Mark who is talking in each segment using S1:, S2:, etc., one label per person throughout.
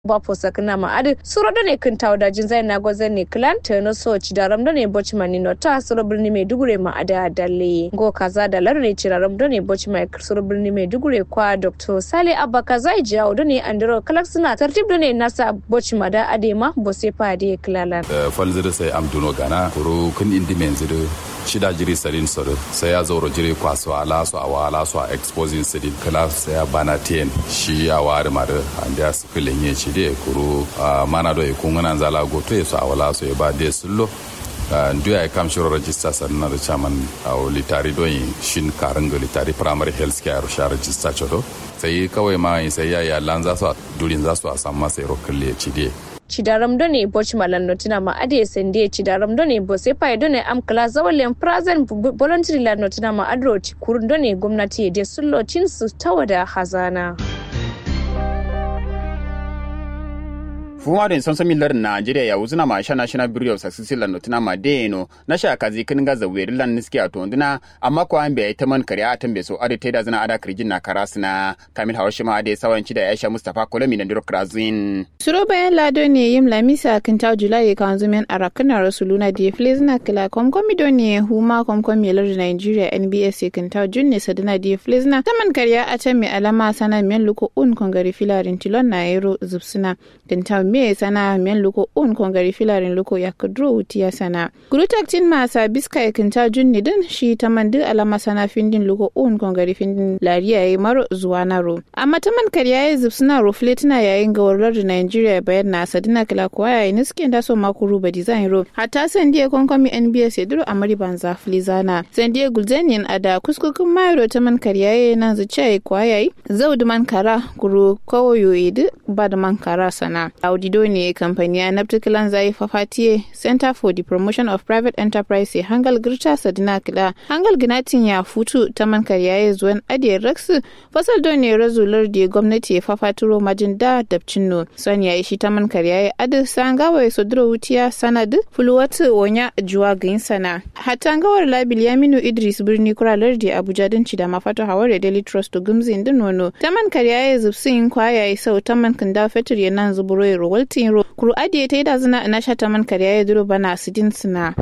S1: bapo sakna ma adi suro do ne kin tawda jin zai na gozan ne clan tano so ci daram do ne bochman ni no ta suro birni mai dugure ma ada dalle go kaza da lar ne ciraram do ne bochman suro birni mai dugure kwa dr sale abba kaza jawo do ne andro kalak suna tartib do ne nasa bochma da adema bose pa de klalan
S2: falzir sai amduno gana kuro kun indi menziru shida jiri sarin soro sai ya zauro jiri kwaso ala so awa ala so exposing sidin kala sai ya bana ten shi ya wari mare ande as filenye shi de kuro mana do e kungana zala go to so awala so e ba de sullo ndu ya kam shiro register sanna da chairman aw litari do shin karanga litari primary health care sha register chodo sai kawai ma sai ya ya lanza so durin za su a samu sai rokalle ci de
S1: cidaram done boch malan notina ma ade sende cidaram done bo se pay done am kala zawalen prazen voluntary la notina ma adro kurun done gwamnati de sullo cin su tawada hazana
S3: fumarin sonsomin lar Najeriya ya wuzuna ma sha national bureau of success lan notina ma deno na sha kazi kin ga zaweri lan niski a tonduna amma ko an bai ta man kariya a tambe so ade teda zana ada kirjin na karasna kamil hawashi ma ade sawanci da Aisha Mustafa Kolami na Diro Krazin
S4: suro bayan lado ne yim lamisa kin ta julai kan zumen arakana rasuluna da flezna kala komkomi do ne huma komkomi lar Nigeria NBS kin ta junne sadana da flezna taman kariya a tambe alama sana men luko un kongari filarin tilon na yero zubsuna kin ta me sana men luko un kongari filarin luko ya kudro utiya sana gurutak tin masa biska ya kinta junni din shi ta man duk alama sana findin luko un kongari findin lariya ya maro zuwa naro amma ta man karya ya zubsuna rufle tana yayin ga warar da Nigeria bayan na sadina kila kuwa ya yi niske da so makuru ba design ro hatta san dia konkomi NBS ya duro amari banza filizana san dia gulzanian ada kuskukun mayro ta man karya ya nan zuciya ya kuwa ya yi zaudu man kara kuru kawoyo ya ba da man kara sana audido ne kamfani a naftikilan zai fafatiye center for the promotion of private enterprise hangal girta sadina kila hangal ginatin ya futu ta man karyaye zuwan adiyar raksu fasal do ne razular da gwamnati ya fafaturo majin da dabcin no son ya shi ta man karyaye adu sangawa ya sodro wutiya sanadu fuluwatu wonya juwa gain sana hatta gawar labil yaminu idris birni kuralar da abuja din ci da mafato hawar da daily trust to gumzin din nono ta man karyaye zubsin kwayaye sau ta man kanda fetur ya nan zuburo ya waltin ro kuru adiye ta yi da zina na shata man karya ya duro bana sidin suna.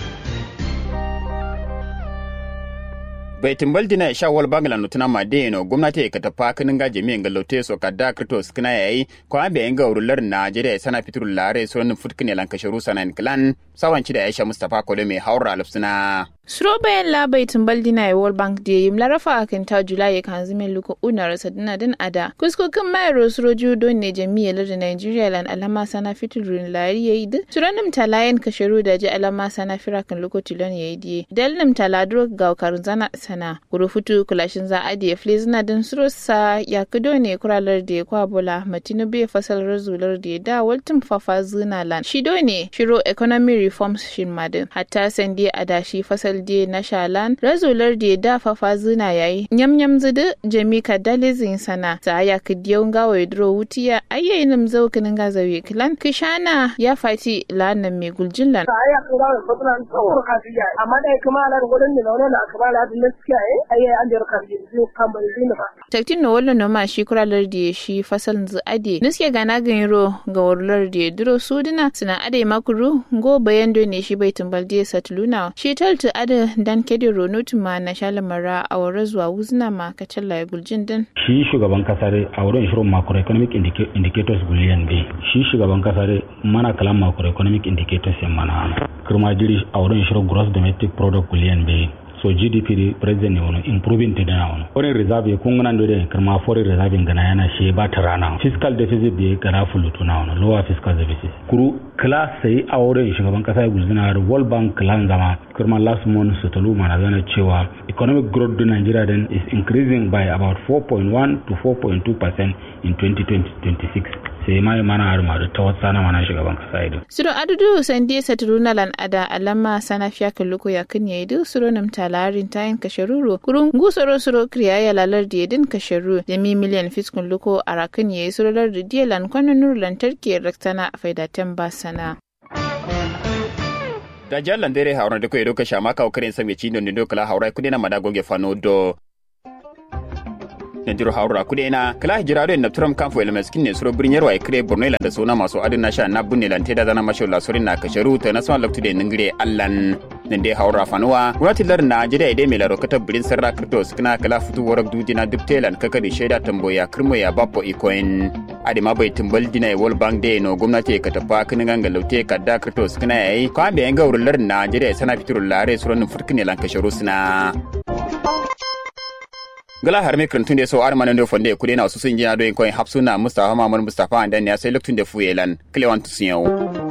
S3: bai timbal dina sha wal bangala nutuna ma de no gwamnati ka tafa kinin ga jami'in ga lote so kadda krito skina yayi ko an bai ga urular Najeriya sana fitur lare so nin futkin lan kasharu sanan klan sawanci da Aisha Mustafa Kole mai haura alfsina
S4: Suro bayan labai tumbal dina ya World Bank da yim larafa a kan ta Julai ya kan zime luka una rasa dina din ada. Kuskokin mayar suro judo ne jami'ar da Nigeria lan alama sana fiturin lari ya yi din. Suranim talayen kasharu da ji alama sana firakan luko tilon ya yi diye. Dalnim taladro ga karun zana sana. Kuro futu kulashin za a diya flizina din suro sa ya kudo ne kuralar da ya kwa bola matinu bai fasal razular da ya da waltin fafa zina lan. Shido ne shiro economy reforms shin madin. Hatta sandi adashi fasal de na shalan razular de da fafa zina yayi nyam nyam zudu jami ka dalizin sana sa ya kidiyo ngawa dro wutiya ayyayi nam zaukin ga zawi kilan kishana ya fati lanan me guljillan
S5: aya kura da fatulan tsawon kafiya amma dai kuma alar gudun da launa da akaba da hadin gaskiya eh ayyayi an da kafi zai kan bai zina ba
S4: taktin no wallo no ma shi kuralar de shi fasal zu ade niske gana ganiro ga warlar de duro sudina suna ade makuru go bayando ne shi bai tumbal de satuluna shi taltu ade dan kedi ronotu ma na shalamara a wurin zuwa wuzna ma ka ya guljin din.
S6: Shi shugaban kasar a wurin shirin macroeconomic indicators guliyan bai. Shi shugaban kasar mana kalan macroeconomic indicators yan mana. Kirma jiri a wurin shirin gross domestic product guliyan bai. so gdp di president ne wani improving ta dana wani foreign reserve kun gana da karma foreign reserve gana yana she ba ta rana fiscal deficit da gana fulutu na wani lower fiscal deficit kuru class sai a wurin shugaban kasa ya guzina da world bank clan zama karma last month su talu mana zana cewa economic growth da nigeria then is increasing by about 4.1 to 4.2 percent in 2026 sai mai mana har ma ta wata na mana shugaban kasa ido.
S4: Suro adudu sandi saturuna lan ada alama sana fiya kalluko ya kan yayi suro nam talarin tayin kasharuro kurun gusoro suro kriya ya lalar da yadin kasharu da mi miliyan fiskun luko a rakan yayi suro lar da diyalan kwanan nur lantarki raktana faidatan basana.
S3: da jallan dere haura da ko edo ka shama ka okarin sami cindo ndo kala haura kudina madagoge fano do na jiro haura kudena kala hijira do na turam kan fo elmes kinne suro birnyar wa ikre borno ila da sona maso adin na sha na bunne lan teda zana masho la sorin na kasharu ta na sama laktu de ningire allan nan dai haura fanuwa gwamnatin lar najeriya idai mai laro kata birin sarra kirto suna kala fitu warak dudina duk telan kaka da shaida tamboya kirmo ya bapo ikoin adima bai timbal dina world bank day no gwamnati ka tafa kinin ganga laute kadda kirto suna yayi kwa bayan ga wurin lar najeriya sana fiturul lare suran furkine lan kasharu suna gala har mikrin tun da so ar manan do fonde kude na su sun jina do en koin hapsuna mustafa mamman mustafa andan ya sai luktun da fuyelan klewan tusiyo